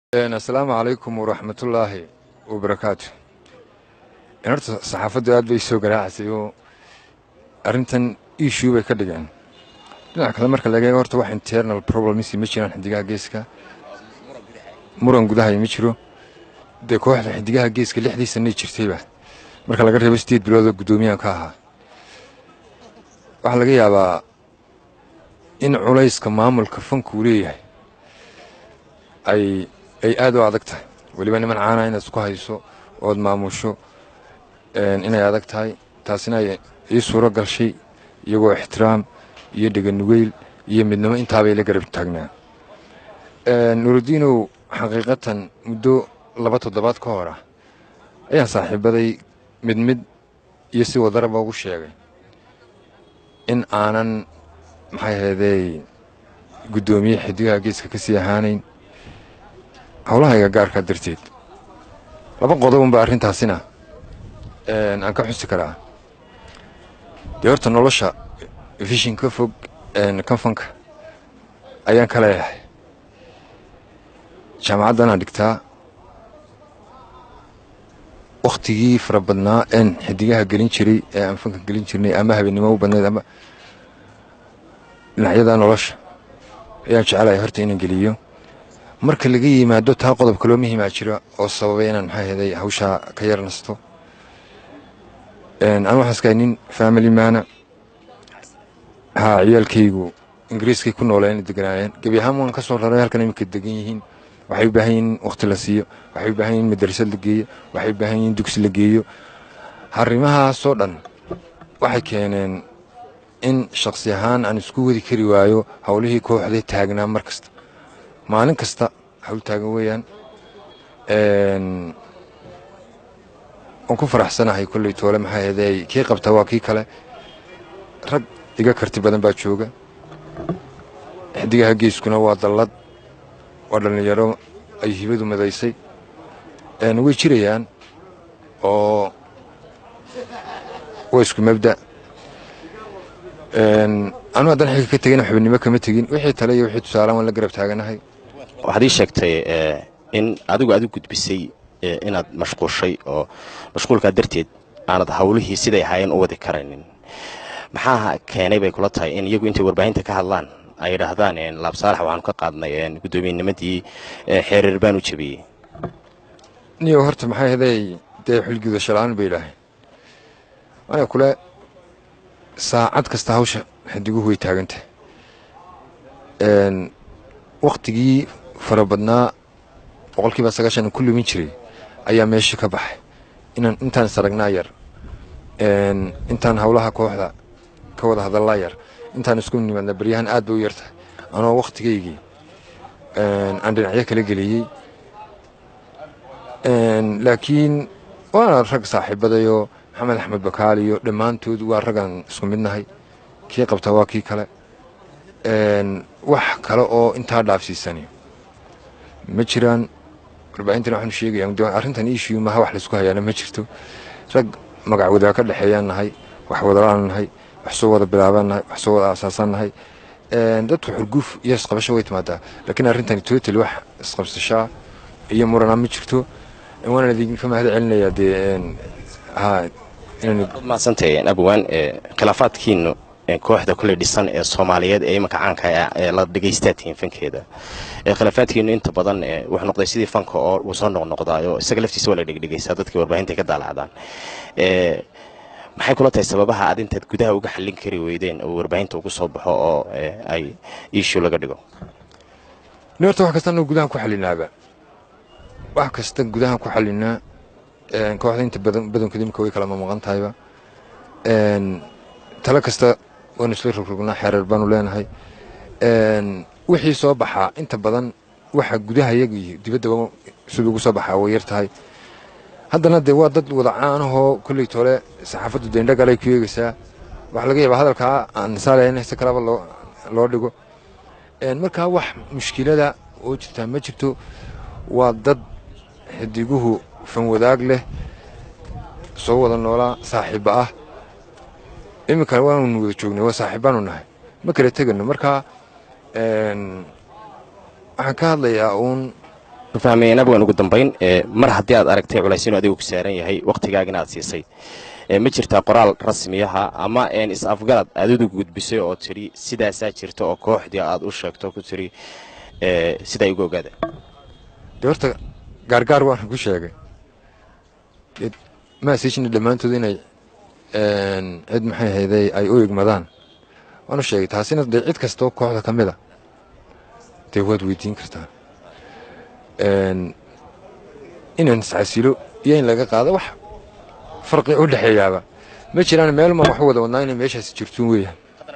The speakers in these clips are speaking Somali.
asalaamu calaykum waraxmatullaahi wabarakaatu horta saxaafaddu aad bay soo garaacasay oo arrintan issue bay ka dhigeen dhinaca kale marka laga eego horta wax internal problems ma jiraan xidigaha geeska muran gudahay ma jiro dee kooxda xidigaha geeska lixdii sanay jirtayba marka laga reebo sideed biloodoo guddoomiyahan ka ahaa waxaa laga yaabaa in culayska maamulka fanku uu leeyahay ay ay aad u adag tahay weliba niman caana inaad isku hayso ood maamusho inay adag tahay taasina ay ii suuro galshay iyagoo ixtiraam iyo dheganugeyl iyo midnimo intaabay la garab taagnaa nurudiinow xaqiiqatan muddo laba toddobaad ka hor ah ayaan saaxiibaday mid mid iyo si wadaraba ugu sheegay in aanan maxay ahaydey guddoomiye xidigaha geeska ka sii ahaanayn howlahayga gaarkaa darteed laba qodobunba arrintaasina aan ka xusi karaa dee horta nolosha vishin ka fog kanfanka ayaan ka leeyahay jaamacaddanaan dhigtaa wakhtigii fara badnaa een xidigaha gelin jiray ee aan fanka gelin jirnay ama habeennimo u badnayd ama dhinacyada nolosha ayaan jecelahay horta inaan geliyo marka laga yimaado taa qodob kaloo muhiimaa jira oo sababay inaan maxaa heday hawshaa ka yar nasto anu waxaan iskahay nin family maana haa ciyaalkaygu ingiriiskay ku nooleen deganaayeen gebi ahaan waan ka soo raray halkan iminka degan yihiin waxay u baahan yihin wakhti la siiyo waxay u baahan yihin madrasad la geeyo waxay u baahan yihin dugsi la geeyo arrimahaasoo dhan waxay keeneen in shakhsi ahaan aan isku wadi kari waayo howlihii kooxday taagnaa mar kasta maalin kasta hawl taagan weeyaan waan ku faraxsanahay kolley toole maxaa heday kii qabta waa kii kale rag iga karti badan baa jooga xidigaha geeskuna waa dallad waa dhallinyaro ay hibadu madaysay way jirayaan oo waa isku mabda anu haddaan xilka ka tegin xubinimo kama tegin wixii tale iyo wixii tusaalaan waan la garab taaganahay waxaad ii sheegtay in adigu aad u gudbisay inaad mashquushay oo mashquulkaa darteed aanad hawlihii siday ahaayeen u wadi karaynin maxaa keenay bay kula tahay in iyagu intay warbaahinta ka hadlaan ay yidhaahdaan laab saalax waxaanu ka qaadnay guddoomiyennimadii xeereer baan u jebiyey niyo horta maxay haday dee xilgudasho la-aan bay idhaaheen ana kule saacad kasta hawsha xidiguhu way taagantahay wakhtigii fara badnaa boqolkiiba sagaashan ku lumin jiray ayaa meesha ka baxay inaan intaan isaragnaa yar intaan howlaha kooxda ka wada hadallaa yar intaan isku nimaadna baryahan aad bay u yartahay anoo wakhtigaygii aan dhinacyo kala geliyey laakiin waana rag saaxiibadayoo maxamed axmed bakaal iyo dhammaantood waa raggaan isku midnahay kii qabta waa kii kale wax kale oo intaa dhaafsiisani ma jiraan warbaahintan waxaanu sheegaya arrintan ishiyu maha wax laysku hayaana ma jirto rag magac wadaa ka dhexeeyaan nahay wax wadalaan nahay wax soo wada bilaabaan nahay wax soo wada aasaasan nahay dadku xurguuf iyo isqabasho way timaadaa laakiin arrintani total wax isqabsashaa iyo muranaa ma jirto waana idinka mahad celinayaa dee maadsantahay abwaan khilaafaadkiinu kooxda kuley dhisan ee soomaaliyeed ee imanka caanka ee la dhegaystaa tihiin fankeeda khilaafaadkiinu inta badan wuxuu noqday sidii fanka oo uu soo noqnoqdaayo isaga laftiisa waa la dhegdhegaysaa dadkii warbaahinta ka daalacdaan maxay kula tahay sababaha aad intaad gudaha uga xallin kari weydeen oo warbaahinta ugu soo baxo oo ay iishu laga dhigo ni horta wax kasta anagu gudahan ku xallinaaba wax kasta gudahan ku xallinaa kooxda inta badankood imika way kala mamaqan tahayba talo kasta waanu isla rogrognaa xeereer baanu leenahay wixii soo baxaa inta badan waxa gudaha iyaga dibadda siduu ugu soo baxaa way yar tahay haddana dee waa dad wada caanahoo kolley tole saxaafaddu deendhagalay ku eegaysaa waxaa laga yaabaa hadalkaa aan nisaalayn si kalaba loo dhigo markaa wax mushkilada oo jirtaa ma jirto waa dad xidiguhu fanwadaag leh soo wada noolaa saaxiibba ah iminka waanu wada joognay waa saaxiibbaanu nahay ma kala tegano markaa waxaan ka hadlayaa uun fahmayeen abwan ugu dambayn mar haddii aad aragtay culays inuu adigu ku saaran yahay wakhtigaagina aad siisay ma jirtaa qoraal rasmiyaha ama is-afgarad aad udu gudbisay oo tidhi sidaasaa jirta oo kooxdii aad u sheegto ku tidhi sidaa igu ogaada dee horta gaargaar waan ku sheegay maasiijina dhammaantood inay cid maxay hayday ay u igmadaan waanu sheegay taasina dee cid kastoo kooxda ka mid a dee waad weydiin kartaa inaan iscasilo iyo in laga qaado wax farqi u dhexeeyaaba ma jiraan meelmaan wax wada wadnaa inay meeshaasi jirtuun weeyaan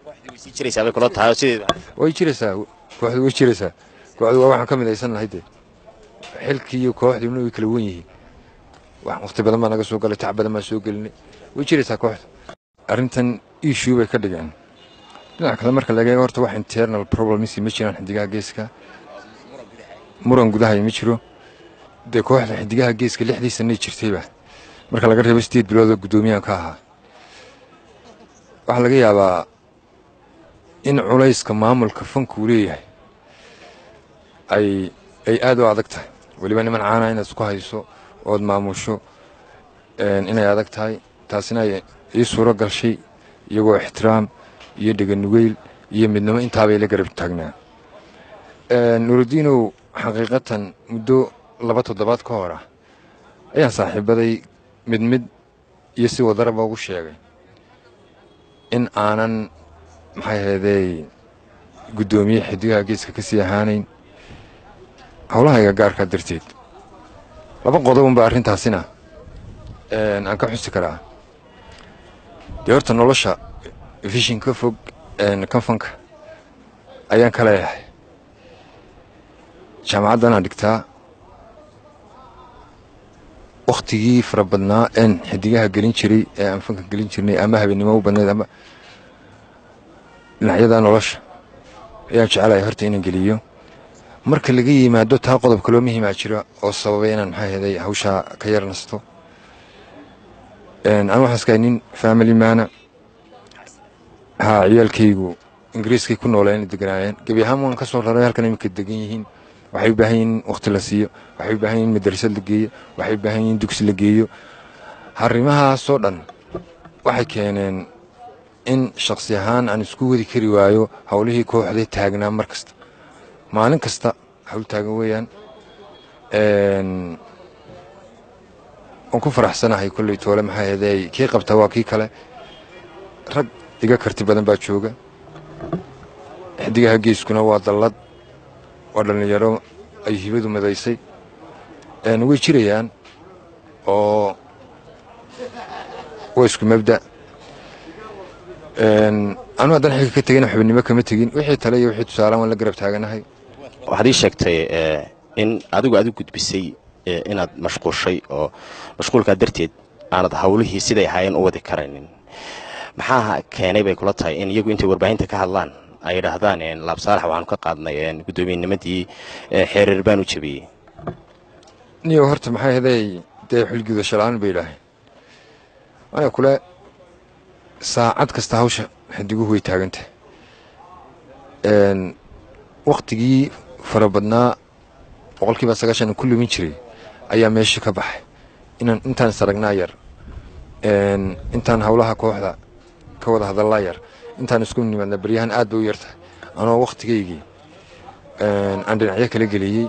way jiraysaa kooxdu way jiraysaa kooxdu waa waxaan ka midaysannahay dee xilkii iyo kooxdiina way kala wen yihiin waqti badan baa naga soo galay tac badan baan soo gelinay way jiraysaa kooxda arrintan issue bay ka dhigeen dhinaca kale marka laga eego horta wax internal problems ma jiraan xidigaha geeska muran gudahay ma jiro dee kooxda xidigaha geeska lixdii sanay jirtayba marka laga reebo sideed biloodoo guddoomiyahan ka ahaa waxaa laga yaabaa in culayska maamulka fankuu leeyahay ay ay aad u adag tahay weliba niman caana inaad isku hayso ood maamusho inay adag tahay taasina ay ii suuro galshay iyagoo ixtiraam iyo dheganugeyl iyo midnimo intaabay la garab taagnaa nuurudiinow xaqiiqatan muddo laba toddobaad ka hor ah ayaan saaxiibaday mid mid iyo si wadaraba ugu sheegay in aanan maxay haydey guddoomiye xidigaha geeska ka sii ahaanayn howlahayga gaarkaa darteed laba qodobunba arrintaasina aan ka xusi karaa dee horta nolosha vishin ka fog kanfanka ayaan ka leeyahay jaamacaddanaan dhigtaa wakhtigii fara badnaa een xidigaha gelin jiray ee aan fanka gelin jirnay ama habeennimo u badnayd ama dhinacyada nolosha ayaan jecelahay horta inaan geliyo marka laga yimaado taa qodob kaloo muhiimaa jira oo sababay inaan maxaa heday hawshaa ka yar nasto aan waxaan iskahay nin family maana haa ciyaalkaygu ingiriiskay ku nooleen deganaayeen gebi ahaan waan ka soo raray halkan iminka degan yihiin waxay u baahan yihiin wakhti la siiyo waxay u baahan yihiin madrasad la geeyo waxay u baahan yihiin dugsi la geeyo arrimahaasoo dhan waxay keeneen in shakhsi ahaan aan isku wadi kari waayo howlihii kooxday taagnaa mar kasta maalin kasta hawl taagan weeyaan waan ku faraxsanahay kolley toole maxaa heeday kii qabta waa kii kale rag iga karti badan baa jooga xidigaha geeskuna waa dallad waa dhallinyaro ay hibadu madaysay way jirayaan oo waa isku mabda anu haddaan xilka ka tegin xubinimo kama tegin wixii tale iyo wixii tusaalaan waan la garab taaganahay waxaad ii sheegtay in adigu aad u gudbisay inaad mashquushay oo mashquulkaa darteed aanad hawlihii siday ahaayeen u wadi karaynin maxaa keenay bay kula tahay in iyagu intay warbaahinta ka hadlaan ay yidhaahdaan laab saalax waxaanu ka qaadnay guddoomiyennimadii xeereer baan u jabiyey niyo horta maxay haday dee xulgudasho la-aan bay idhaaheen waana kule saacad kasta hawsha xidiguhu way taagantah wakhtigii fara badnaa boqolkiiba sagaashan ku lumin jiray ayaa meesha ka baxay inaan intaan isaragnaa yar intaan howlaha kooxda ka wada hadallaa yar intaan isku nimaadna baryahan aad bay u yartahay anoo wakhtigaygii aan dhinacyo kala geliyey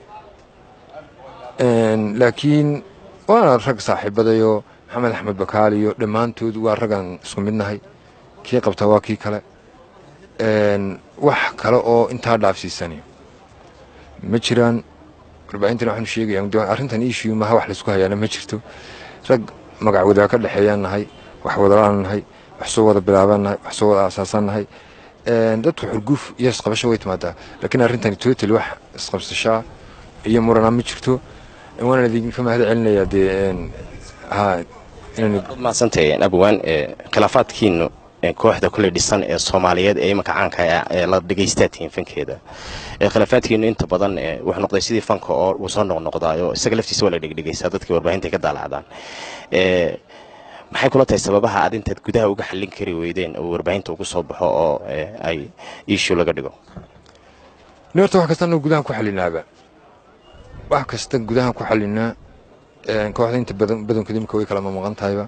laakiin waana rag saaxiibadayoo maxamed axmed bakaal iyo dhammaantood waa raggaan isku midnahay kii qabta waa kii kale wax kale oo intaa dhaafsiisani ma jiraan warbaahintan waxaanu sheegaya arrintan issue maha wax laysku hayaana ma jirto rag magac wadaa ka dhexeeyaan nahay wax wadalaan nahay wax soo wada bilaabaan nahay wax soo wada aasaasan nahay dadku xurguuf iyo isqabasho way timaadaa laakiin arrintani total wax isqabsashaa iyo murana ma jirto waana idinka mahad celinayaa dee mahadsantay abwan khilaafaadkiinu kooxda kuley dhisan ee soomaaliyeed ee imanka caanka ee la dhegaystaatihiin fankeeda khilaafaadkiinu inta badan wuxuu noqday sidii fanka oo uu soo noqnoqdaayo isaga laftiisa waa la dhegdhegaysaa dadkii warbaahinta ka daalacdaan maxay kula tahay sababaha aad intaad gudaha uga xallin kari weydeen oo warbaahinta ugu soo baxo oo ay issue laga dhigo ni horta wax kasta anagu gudahan ku xallinaaba wax kasta gudahan ku xalinaa kooxda inta badankood imika way kala mamaqan tahayba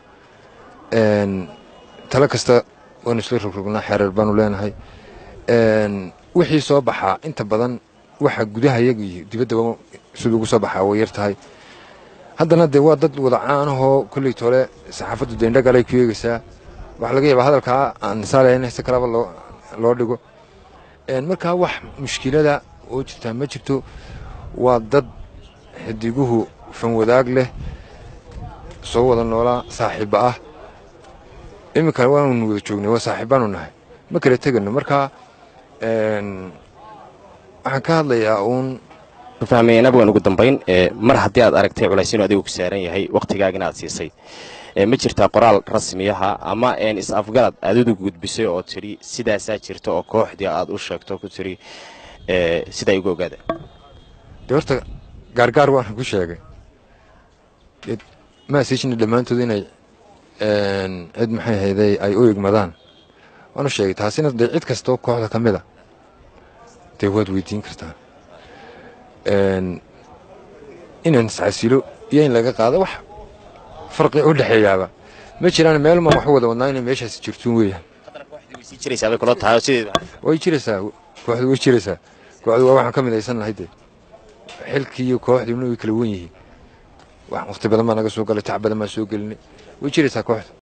talo kasta waanu isla rogrognaa xeereer baanu leenahay wixii soo baxaa inta badan waxa gudaha iyaga iyo dibaddaba siduu ugu soo baxaa way yar tahay haddana dee waa dad wada caanahoo kolley tole saxaafaddu deendhagalay ku eegaysaa waxaa laga yaabaa hadalkaa aan saalayn in si kalaba loo dhigo markaa wax mushkilada oo jirtaa ma jirto waa dad xidiguhu fan wadaag leh soo wada noolaa saaxiibba ah iminka waanu wada joognay waa saaxiibbaanu nahay ma kala tegano markaa waxaan ka hadlayaa uun fahmeen abwan ugu dambayn mar haddii aad aragtay culays inuu adigu ku saaran yahay wakhtigaagina aad siisay ma jirtaa qoraal rasmiyaha ama is-afgarad aad udu gudbisay oo tidhi sidaasaa jirta oo kooxdii aad u sheegto ku tidhi sidaa igu ogaada dee horta gaargaar waan ku sheegay maasijna dhammaantood inay cid maxay hayday ay u igmadaan waanu sheegay taasina dee cid kastoo kooxda ka mid a dee waad weydiin kartaa inaan iscasilo iyo in laga qaado wax farqi u dhexeeyaaba ma jiraan meelmaan wax wada wadnaa inay meeshaasi jirtuun weeyaan way jiraysaa kooxdu way jiraysaa kooxdu waa waxaan ka midaysannahay dee xilkii iyo kooxdiina way kala wen yihiin waqti badan baa naga soo galay tac badan baan soo gelinay way jiraysaa kooxda